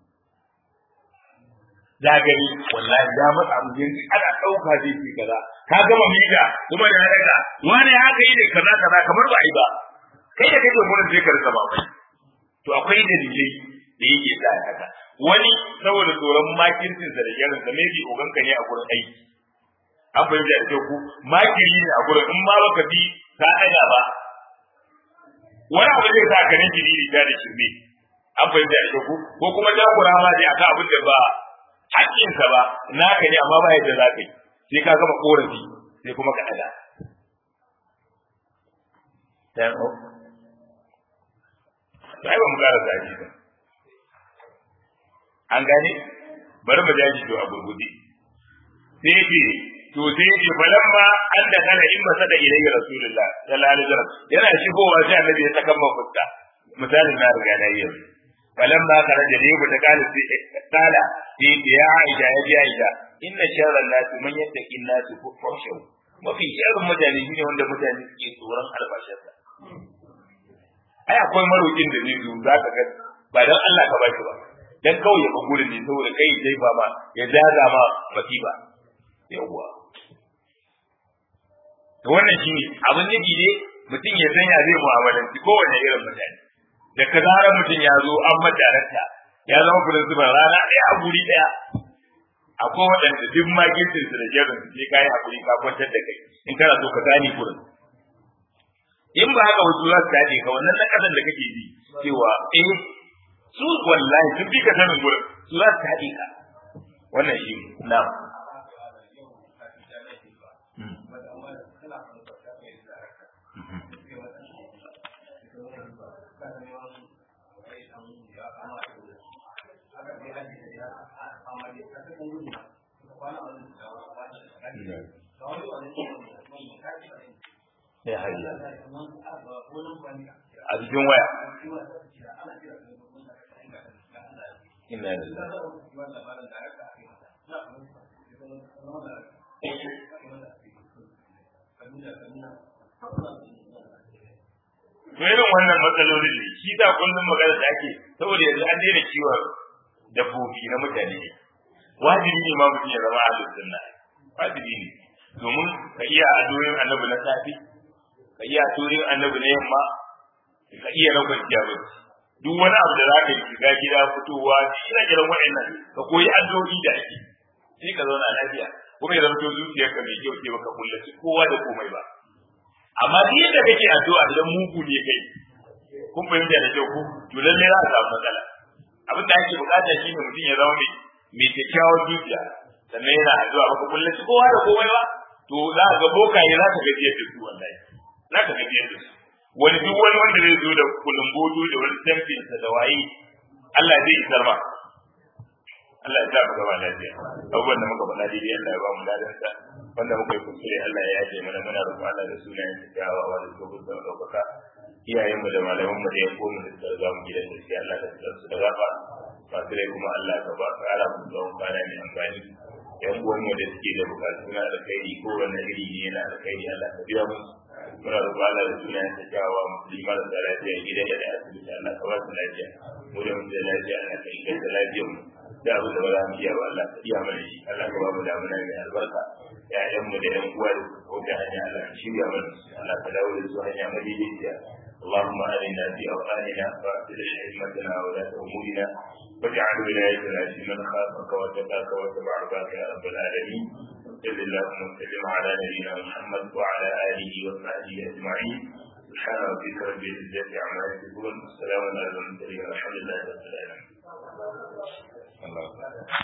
za gani wallahi ya matsa mu yanzu ana dauka zai ce kaza ka gama mita kuma da ya daga wani haka yi ne kaza kaza kamar ba a yi ba kai da kake gurin sai ka rika mamaki to akwai dalilai da yake sa haka wani saboda tsoron makircin sa da yaron sa maybe oganka ne a gurin aiki an fahimta da ku makiri ne a gurin in ma baka bi ka ɗaga ba wani abu zai sa ka ninki diri ta da shirme an fahimta da ku ko kuma jagora ma dai akan abin da ba haƙƙinsa ba naka ne amma ba yadda za ka yi sai ka gama korafi sai kuma ka ɗaga sai ba mu ƙara zaji ba an gane bari mu jaji to a gurgudi sai ce to sai ce falan ma an da kana in masa da ilayya rasulullah sallallahu alaihi wasallam yana shigowa sai annabi ya saka man fuska misalin na riga na yi falan ma kana da lebu da kala sai kala sai ce ya aisha ya ji aisha inna sharran nas man yattaqin nas fuhshu mafi sharrin mutane shine wanda mutane suke tsoron albashinsa ai akwai marokin da zai zo zaka ga ba dan Allah ka bashi ba dan kawai ya gurin ne saboda kai dai ba ma ya jaza ma masifa yawwa to wannan shine abin nufi ne mutum ya san ya zai mu'amalanci kowane irin mutane da ka zara mutum ya zo an madaranta ya zama principal rana ɗaya a guri ɗaya akwai waɗanda duk magisin su da jerin su sai kayi hakuri ka kwantar da kai in kana so ka gane gurin in ba haka wasu za su dace ka wannan na kasan da kake ji cewa eh su wallahi sun fi ka sanin gurin su za su haɗe ka wannan shi na ya hayya a cikin waya inna lillahi to irin wannan matsalolin ne shi ta kullum magana da ake saboda yanzu an daina kiwon dabbobi na mutane wajibi ne ma mutum ya zama ahlus sunna wajibi ne domin ka iya adoyin annabi na safi ka iya adoyin annabi na yamma ka iya na kwanciya bacci duk wani abu da za ka yi shiga gida fitowa ina kiran wa'annan ka koyi addu'o'i da ake sai ka zauna lafiya kuma ya zama to zuciyarka mai kyau ce baka kullaci kowa da komai ba amma duk yadda kake addu'a idan mugu ne kai kun fahimta da kyau ku to lalle za a samu matsala abin da ake bukata shine mutum ya zama mai mai kyakkyawar zuciya sannan yana addu'a baka kullaci kowa da komai ba to za ka ga bokaye za ka gajiyar da su wallahi za ka gajiyar da su wani duk wani wanda zai zo da kulumboto da wani tamfinsa da waye Allah zai isar ma Allah ya sa mu gaba lafiya abubuwan da muka faɗa daidai Allah ya ba mu ladansa wanda muka yi kuskure Allah ya yaje mana muna roƙon Allah da sunayen sa kyawawa da gobe da ɗaukaka iyayen mu da malaman mu da ya komu da suka riga mu gidan da shi Allah ka tsara su da gafa masu rai kuma Allah ka ba ƙara mu tsawon kwana mai amfani yan uwan mu da suke da bukatu na alkhairi ko wani iri ne na alkhairi Allah ka biya musu muna roƙon Allah da sunayen sa kyawawa musulmi marasa lafiya gidan da asibiti Allah ka ba su lafiya mu da mu da lafiya Allah ka inganta lafiyar mu da abu da ba za mu iya ba Allah ka iya mana shi Allah ka ba mu damuna mai albarka ƴaƴan mu da ƴan uwa da ko da hanya Allah ka shirya mana Allah ka dawo da su hanya madaidaiciya اللهم آلنا في أوطاننا وأصلح أئمتنا وولاة أمورنا واجعل ولايتنا في من خافك واتقاك واتبع رضاك يا رب العالمين صل اللهم وسلم على نبينا محمد وعلى آله وصحبه أجمعين سبحان ربك رب العزة عما يصفون والسلام على المرسلين والحمد لله رب العالمين. الله